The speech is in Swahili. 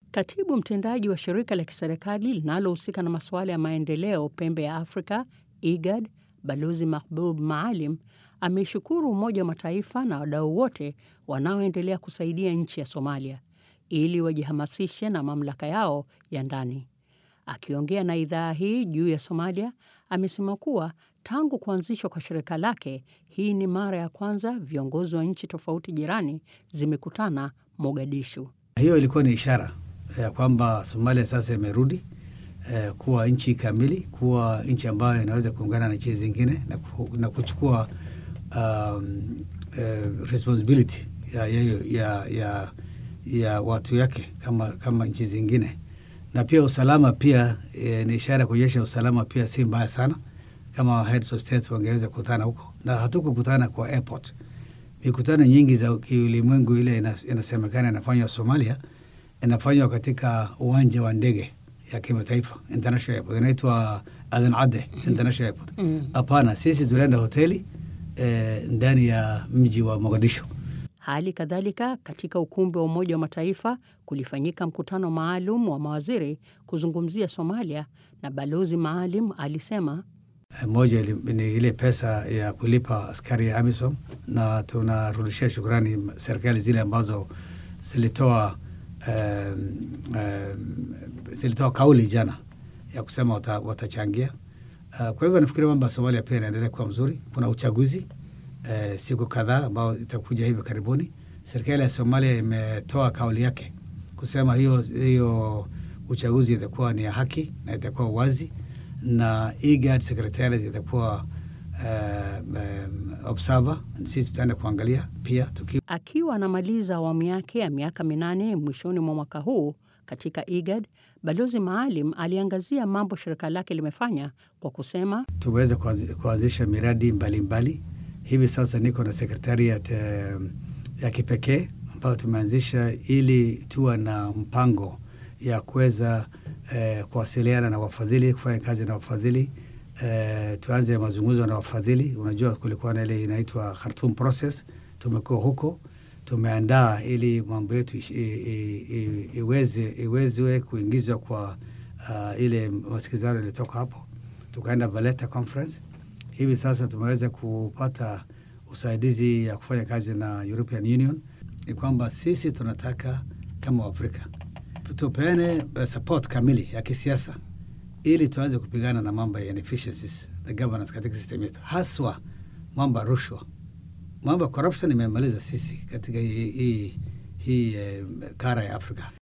Katibu mtendaji wa shirika la kiserikali linalohusika na masuala ya maendeleo pembe ya Afrika, IGAD, Balozi Mahbub Maalim ameishukuru Umoja wa Mataifa na wadau wote wanaoendelea kusaidia nchi ya Somalia ili wajihamasishe na mamlaka yao ya ndani. Akiongea na idhaa hii juu ya Somalia, amesema kuwa tangu kuanzishwa kwa shirika lake, hii ni mara ya kwanza viongozi wa nchi tofauti jirani zimekutana Mogadishu. Hiyo ilikuwa ni ishara ya kwamba Somalia sasa imerudi eh, kuwa nchi kamili, kuwa nchi ambayo inaweza kuungana na nchi zingine na, ku, na kuchukua um, eh, responsibility ya, ya, ya, ya, ya watu yake kama, kama nchi zingine na pia usalama pia e, ni ishara ya kuonyesha usalama pia si mbaya sana, kama heads of states wangeweza kukutana huko, na hatukukutana kwa airport. Mikutano nyingi za kiulimwengu ile inasemekana inafanywa Somalia, inafanywa katika uwanja wa ndege ya kimataifa international airport, inaitwa Aden Ade international airport. Hapana, sisi tulienda hoteli e, ndani ya mji wa Mogadishu. Hali kadhalika katika ukumbi wa Umoja wa Mataifa kulifanyika mkutano maalum wa mawaziri kuzungumzia Somalia, na balozi Maalim alisema moja ni ile pesa ya kulipa askari ya AMISOM, na tunarudishia shukrani serikali zile ambazo zilitoa um, um, zilitoa kauli jana ya kusema wata, watachangia. Uh, kwa hivyo nafikiri kwamba Somalia pia inaendelea kuwa mzuri. Kuna uchaguzi uh, siku kadhaa ambao itakuja hivi karibuni. Serikali ya Somalia imetoa kauli yake kusema hiyo hiyo uchaguzi itakuwa ni ya haki na itakuwa wazi, na IGAD secretariat itakuwa uh, um, observer. Sisi tutaenda kuangalia pia tuki... Akiwa anamaliza awamu yake ya miaka minane mwishoni mwa mwaka huu katika IGAD, Balozi Maalim aliangazia mambo shirika lake limefanya kwa kusema, tumeweza kuanzisha miradi mbalimbali mbali. Hivi sasa niko na secretariat uh, ya kipekee ambayo tumeanzisha ili tuwa na mpango ya kuweza eh, kuwasiliana na wafadhili, kufanya kazi na wafadhili eh, tuanze mazungumzo na wafadhili. Unajua, kulikuwa na ile inaitwa Khartoum process, tumekuwa huko, tumeandaa ili mambo yetu iweze iwezwe kuingizwa kwa uh, ile masikizano ilitoka hapo, tukaenda Valletta conference. Hivi sasa tumeweza kupata usaidizi ya kufanya kazi na European Union ni kwamba sisi tunataka kama Waafrika tupeane support kamili ya kisiasa ili tuanze kupigana na mambo ya inefficiencies na governance katika system yetu, haswa mambo ya rushwa, mambo ya corruption imemaliza sisi katika hii hii hii kara ya Afrika.